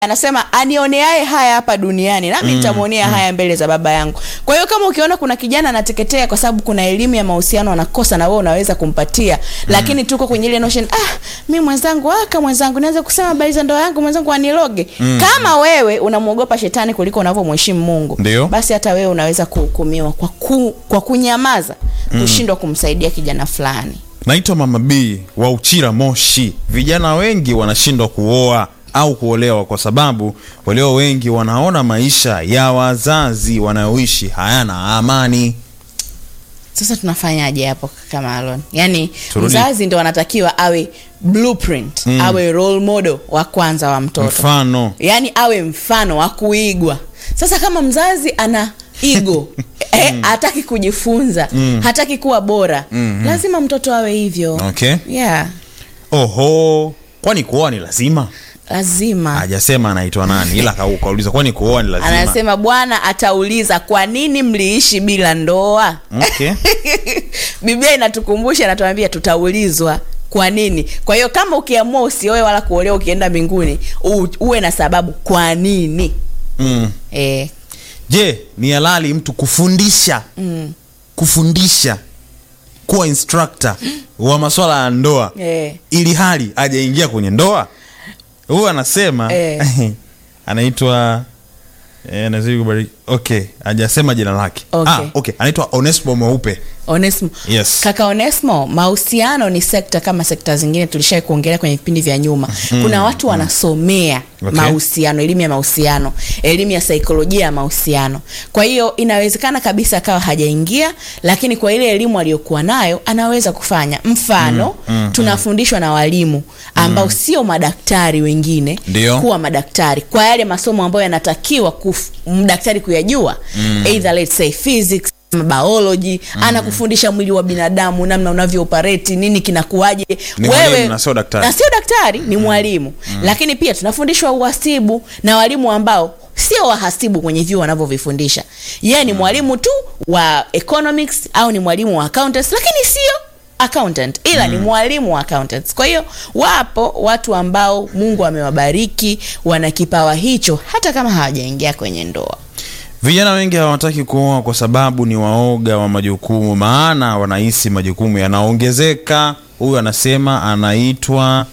anasema anioneaye haya hapa duniani nami nitamwonea haya mbele za baba yangu kwa hiyo kama ukiona kuna kijana anateketea kwa sababu kuna elimu ya mahusiano anakosa na wewe unaweza kumpatia lakini tuko kwenye ile notion ah mi mwenzangu aka mwenzangu naweza kusema habari za ndoa yangu mwenzangu aniloge kama wewe unamwogopa shetani kuliko unavyomheshimu mungu Ndio. basi hata wewe unaweza kuhukumiwa kwa, ku, kwa kunyamaza kushindwa kumsaidia kijana fulani naitwa mama b wa uchira moshi vijana wengi wanashindwa kuoa au kuolewa kwa sababu walio wengi wanaona maisha ya wazazi wanayoishi hayana amani sasa tunafanyaje hapo kama Alon? Yaani Turudi- mzazi ndo anatakiwa awe blueprint, awe role model wa kwanza wa mtoto. mfano Yaani awe mfano wa kuigwa. Sasa kama mzazi ana ego eh, hataki kujifunza, hataki kuwa bora, lazima mtoto awe hivyo. okay Yeah, oho kwani kuoa ni lazima lazima. hajasema anaitwa nani ila kau- kauliza kwani kuoa ni lazima Anasema Bwana atauliza kwa nini mliishi bila ndoa? okay. Biblia inatukumbusha inatuambia tutaulizwa kwa nini. Kwa hiyo kama ukiamua usioe wala kuolewa ukienda mbinguni, u, uwe na sababu kwa nini. mm. Eh, je ni halali mtu kufundisha mm, kufundisha kuwa instructor wa maswala ya ndoa eh. ili hali ajaingia kwenye ndoa huyu anasema Eh. anaitwa eh, nazidi kubariki okay hajasema jina lake Okay. ah, okay anaitwa onesmo mweupe Onesmo. Yes. Kaka Onesmo, mahusiano ni sekta kama sekta zingine tulishai kuongelea kwenye vipindi vya nyuma. Kuna watu wanasomea Okay. mahusiano, elimu ya mahusiano, elimu ya saikolojia ya mahusiano. Kwa hiyo inawezekana kabisa akawa hajaingia, lakini kwa ile elimu aliyokuwa nayo anaweza kufanya. Mfano, tunafundishwa na walimu ambao sio madaktari wengine Ndio. kuwa madaktari kwa yale masomo ambayo yanatakiwa kuf- mdaktari kuyajua either let's say physics biology anakufundisha mwili wa binadamu namna unavyo operate nini kinakuaje Ni mwalimu na sio daktari. na sio daktari ni mwalimu lakini pia tunafundishwa uhasibu na walimu ambao sio wahasibu kwenye vyuo wanavyovifundisha yeye ni mwalimu tu wa economics au ni mwalimu wa accountants lakini sio accountant ila ni mwalimu wa accountants kwa hiyo wapo watu ambao mungu amewabariki wana kipawa hicho hata kama hawajaingia kwenye ndoa vijana wengi hawataki kuoa kwa sababu ni waoga wa majukumu maana wanahisi majukumu yanaongezeka huyu anasema anaitwa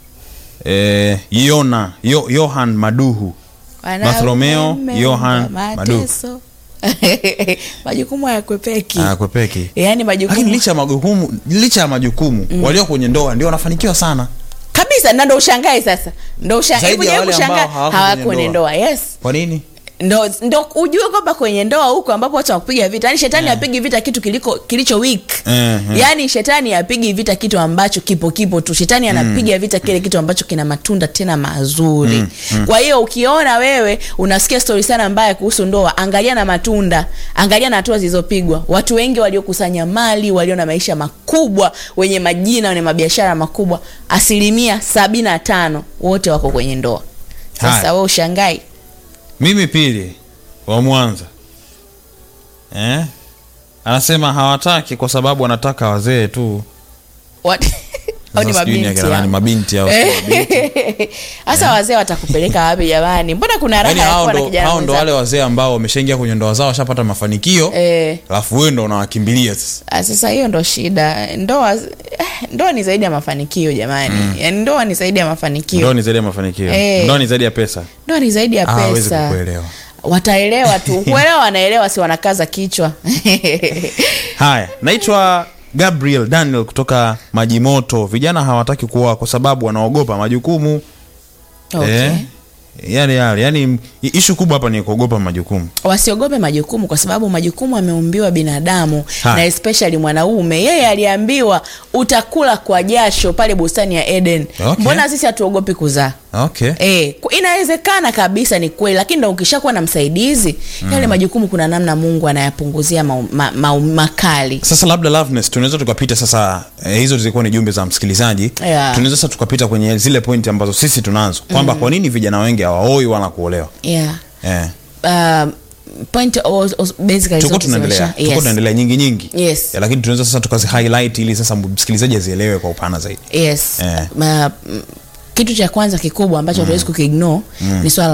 eh, yona Yo, yohan maduhu Bartholomeo Wanaume Johann mateso. majukumu hayakwepeki akwepeki yaani lakini majukumu licha ya majukumu licha ya majukumu walio kwenye ndoa ndio wanafanikiwa sana kabisa na ndo ushangae sasa ndo ushangae Zaidi ya hebu wale kushangaa ambao hawako hawako kwenye kwenye ndoa. ndoa yes kwa nini ndo ndo ujue kwamba kwenye ndoa huko ambapo watu wakupiga vita yani shetani apigi vita kitu kiliko kilicho weak Eh, eh. yani shetani apigi vita kitu ambacho kipo kipo tu shetani anapiga vita kile kitu ambacho kina matunda tena mazuri kwa hiyo ukiona wewe unasikia stori sana mbaya kuhusu ndoa angalia na matunda angalia na hatua zilizopigwa watu wengi waliokusanya mali walio na maisha makubwa wenye majina wenye mabiashara makubwa asilimia sabini na tano wote wako kwenye ndoa Haya. sasa we ushangai mimi pili wa mwanza eh? anasema hawataki kwa sababu wanataka wazee tu What? au ni Sasa sijui ni mabinti akina nani, hao? mabinti au sio mabinti. hasa wazee watakupeleka wapi jamani mbona kuna raha Yaani ya hao kuwa na ndo, kijana hao ndo mwenzako? wale wazee ambao wameshaingia kwenye ndoa zao washapata mafanikio Eh, alafu wewe ndo unawakimbilia sasa ah, sasa hiyo ndo shida ndoa eh, ndoa ni zaidi ya mafanikio jamani yaani ndoa ni zaidi ya mafanikio ndoa ni zaidi ya mafanikio Eh. ndoa ni zaidi ya pesa ndoa ni zaidi ya Ah, hawezi pesa kukuelewa wataelewa tu kuelewa wanaelewa si wanakaza kichwa haya naitwa gabriel daniel kutoka maji moto vijana hawataki kuoa kwa sababu wanaogopa majukumu okay. eh, yale yale yani ishu kubwa hapa ni kuogopa majukumu wasiogope majukumu kwa sababu majukumu ameumbiwa binadamu Ha. na especially mwanaume yeye aliambiwa utakula kwa jasho pale bustani ya eden Okay. mbona sisi hatuogopi kuzaa okay E, inawezekana kabisa ni kweli lakini ndo ukishakuwa na msaidizi yale majukumu kuna namna mungu anayapunguzia mau- ma, ma, makali sasa labda loveness tunaweza tukapita sasa eh, hizo zilikuwa ni jumbe za msikilizaji Yeah. tunaweza sasa tukapita kwenye zile pointi ambazo sisi tunazo kwamba kwa nini vijana wengi hawaoi wala kuolewa yeah. eh. uh, point was, was basically tuko zote tunaendelea zimesha- tuko yes. tunaendelea nyingi nyingi Yes. Eh, lakini tunaweza sasa tukazi highlight ili sasa msikilizaji azielewe kwa upana zaidi yes Eh. Ma, m- kitu cha kwanza kikubwa ambacho hatuwezi kukiignore ni swala